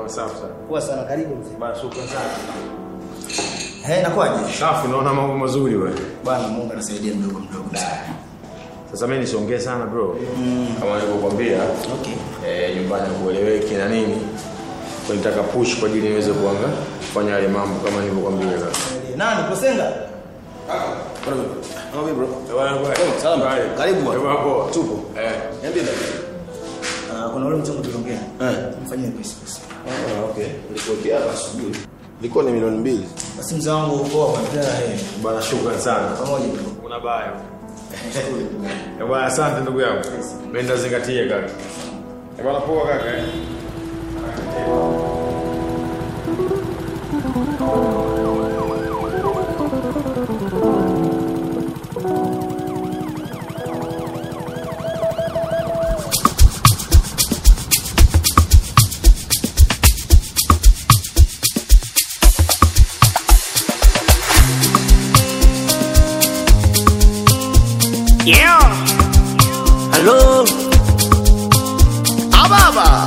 Sawa safi sana. Poa sana, karibu mzee. Bana shukrani sana. Eh, nakwaje? Safi naona mambo mazuri wewe. Bwana Mungu anasaidia mdogo mdogo. Sasa mimi nisiongee sana bro. Kama nilivyokuambia Okay. eh, nyumbani kueleweki na nini. Kwa nitaka push kwa ajili niweze kuanga kufanya yale mambo kama nilivyokuambia sasa. Nani Kosenga? Kama bro. Bwana bwana. Salama. Karibu bwana. Bwana poa. Tupo. Eh. Niambie baba. Ah, kuna ule mchongo tuliongea. Eh. Mfanyie pesa pesa. Ah, okay. Nilikuwekea hapa asubuhi. Ilikuwa ni milioni mbili. Basi mzee wangu uko kwa tena eh. Bwana shukrani sana. Pamoja bro. Una baya. Eh, bwana asante ndugu yangu. Mimi ndazingatia kaka. Eh, bwana poa kaka. eh. Yeah. Hello. Ababa.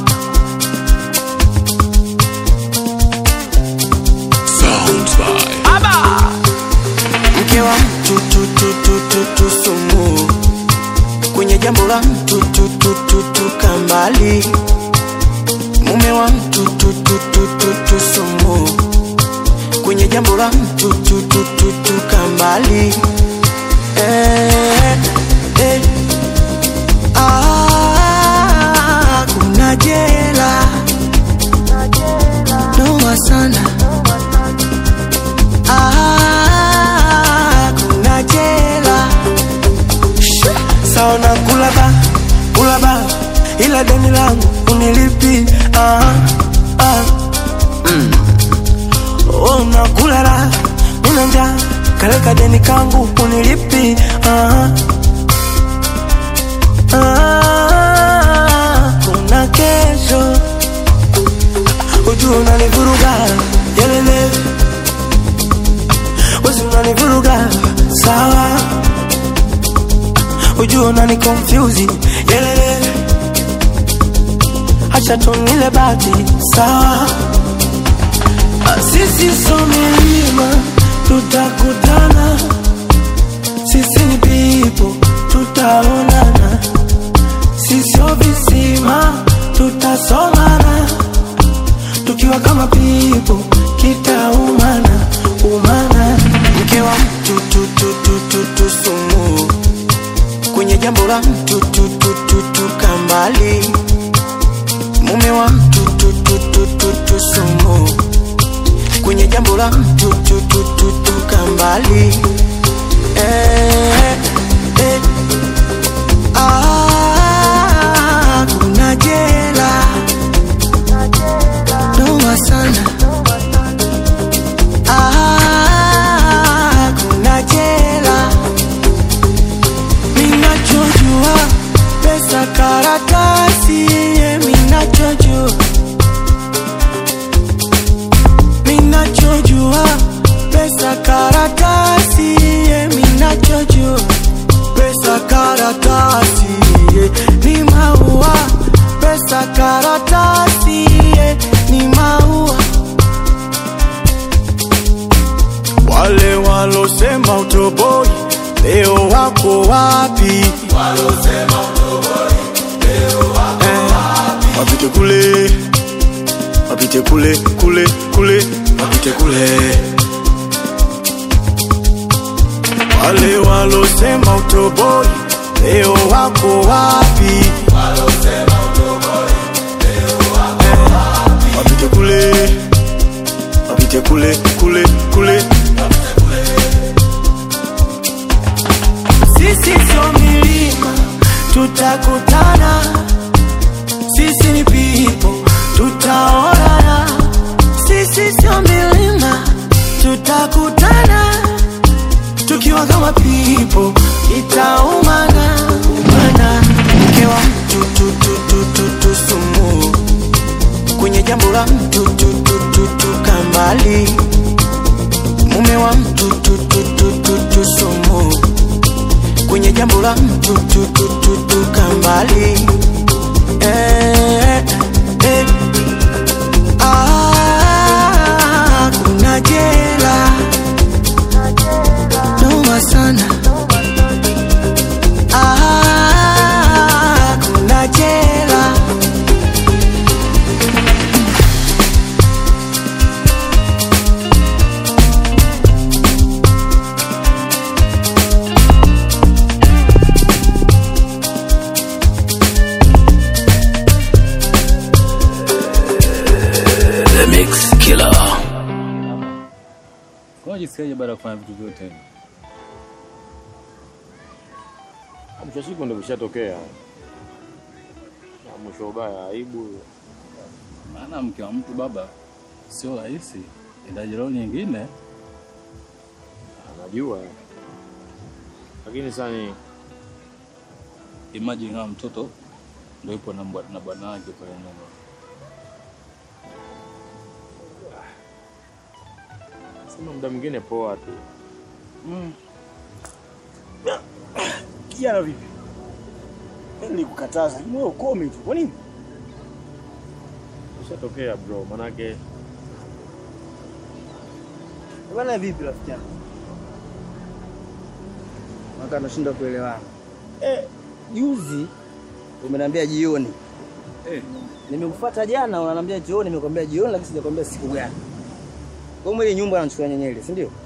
Sounds by Aba. Mke wa mtu tu tu tu tu tu sumu. Kwenye jambo la mtu tu tu tu tu kambali. Mume wa mtu tu tu tu tu tu sumu. Kwenye jambo la mtu tu tu tu tu kambali. Eh, eh. Ah, kuna jela. Noma sana. Ah, kuna jela saona kulaba kulaba ila deni langu unilipi ah, ah. Mm. Oh, nakulala nina njaa kaleka deni kangu unilipi ah, ah. kuna kesho ujua unanivuruga yelele wezi unanivuruga sawa ujua unani confuse yelele acha tunile bati sawa Ah, sisi so milima tutakutana sisi ni pipo tutaonana sisio visima tutasomana tukiwa kama pipo kitaumana umana mke wa mtu tu tu tu tu tu sumu kwenye jambo la mtu tu tu tu tu kambali mume wa mtu tu tu tu tu tu sumu kwenye jambo la mtu tu tu tu tu kambali eh, eh. Ah, kuna jela noma sana Ah, kuna jela minachojua pesa karatasi ye minachojua minachojua pesa karatasi ye minachojua pesa karatasi ye ni maua pesa karatasi ye ni maua wale walosema utoboi leo wako wapi Eh, wapite kule wapite kule kule kule wapite kule wale walosema utoboi leo wako wapi Eh, wapite kule wapite kule kule kule sisi sio milima tutakutana sisi ni pipo tutaonana sisi sio milima tutakutana tukiwa kama pipo itaumana umana mke wa mtu tu tu tu tu tu sumu kwenye jambo la mtu tu tu tu tu kambali mume wa mtu tu tu tu tu tu sumu kwenye jambo la mtu tu tu tu tu kambali eh, eh. unajisikiaje baada ya kufanya vitu vyote hivi? Mwisho wa siku ndio vishatokea. Na mwisho ubaya aibu. Maana mke wa mtu baba sio rahisi, indaje roho nyingine. Anajua. Lakini sasa ni Imagine kama mtoto ndio yupo na mbwa- na bwana wake pale nyuma. sema muda mwingine poa tu. Kijana vipi? Mimi nilikukataza, wewe ukome tu. Kwa nini? Vishatokea bro, manake Bwana vipi rafiki yangu? Maka nashinda kuelewana. Eh, juzi umeniambia jioni. Eh, Nimekufuata jana unaniambia jioni, nimekwambia jioni lakini sijakwambia siku gani. Kwa hiyo ile nyumba anachukua nyenyele, si ndio?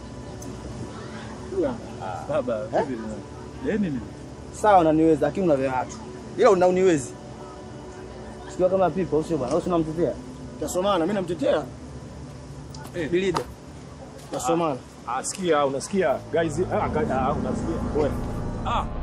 baba Eh? vipi? Deni nini? Sawa unaniweza lakini una vya watu. Ila una uniwezi. Sikia kama pipa usio bwana, usio unamtetea. Tasomana, mimi namtetea. Eh. Bilida. Tasomana. Ah, sikia, unasikia guys? Ah, ga- ah, unasikia wewe. Ah,